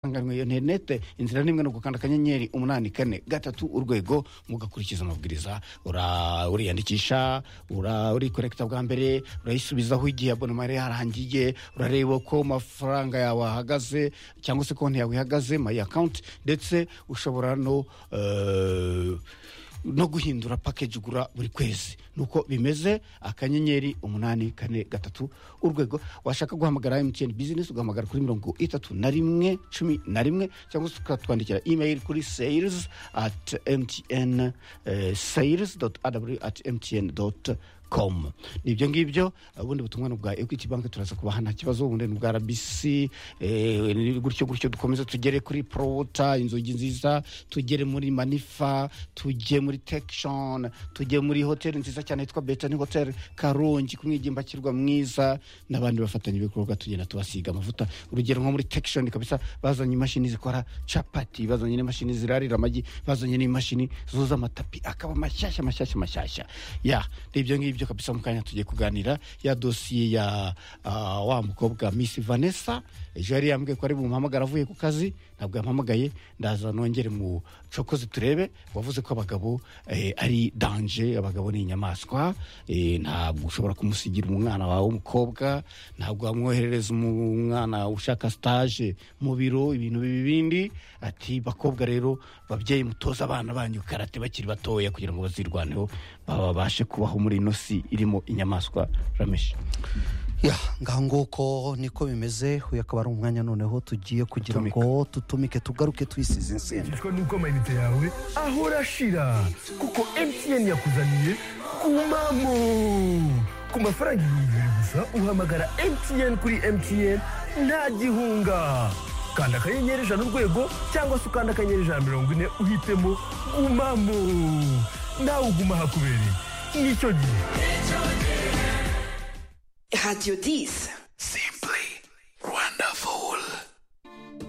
isanganwe ya interinete inzira nimwe ni ugukanda akanyenyeri umunani kane gatatu urwego mugakurikiza amabwiriza ura- uriyandikisha ura- urikorekita bwa mbere urayisubizaho igihe abonoma yari yarangiye urareba ko amafaranga yawe ahagaze cyangwa se konti yawe ihagaze mayi akawunti ndetse ushobora no eh, no guhindura pakeji ugura buri kwezi nuko bimeze akanyenyeri umunani kane gatatu urwego washaka guhamagara emutiyeni bizinesi ugahamagara kuri mirongo itatu na rimwe cumi na rimwe cyangwa se ukatwandikira imeyili kuri seyirizi ati emutiyeni seyirizi doti adabu ati emutiyeni doti com ni ibyo ngibyo ubundi butumwa ni ubwa equity bank turaza kubaha nta kibazo ubundi ni ubwa rbc eh, gutyo gutyo dukomeze tugere kuri prota inzugi nziza tugere muri manifa tujye muri tekishoni tujye muri hoteli nziza cyane yitwa betani hoteli karongi kumwigimbakirwa mwiza n'abandi bafatanya ibikorwa tugenda tubasiga amavuta urugero nko muri tekishoni kabisa bazanye imashini zikora capati bazanye n'imashini zirarira amagi bazanye n'imashini zuza amatapi akaba mashyashya mashyashya mashyashya ya ni ibyo ngibyo kabisa mu kanya tugiye kuganira ya dosiye ya ah, wa mukobwa miss vanessa ejo yari yambwiye ko ari bumuhamagara avuye ku kazi ntabwo yampamagaye ndaza nongere mu cokozi turebe wavuze ko abagabo eh, ari danje abagabo ni inyamaswa eh, ntabwo ushobora kumusigira umwana wawe w'umukobwa ntabwo wamwoherereza umwana ushaka stage mu biro ibintu bibi bindi ati bakobwa rero babyeyi mutoza abana banyu karate bakiri batoya kugira ngo bazirwaneho babashe kubaho muri ino si irimo inyamaswa rameshi ya ngaho nguko niko bimeze uyu akaba ari umwanya noneho tugiye kugira Gutumika. ngo tutumike tugaruke twisize insenda ushimishwa nuko amayinite yawe ahora ashira kuko mtn yakuzaniye kumamo ku mafaranga ibihumbi bibiri gusa uhamagara mtn kuri mtn nta gihunga kanda akanyenyeri ijana urwego cyangwa se ukanda akanyenyeri ijana mirongo ine uhitemo gumamo nawe uguma hakubereye nicyo gihe Radio 10.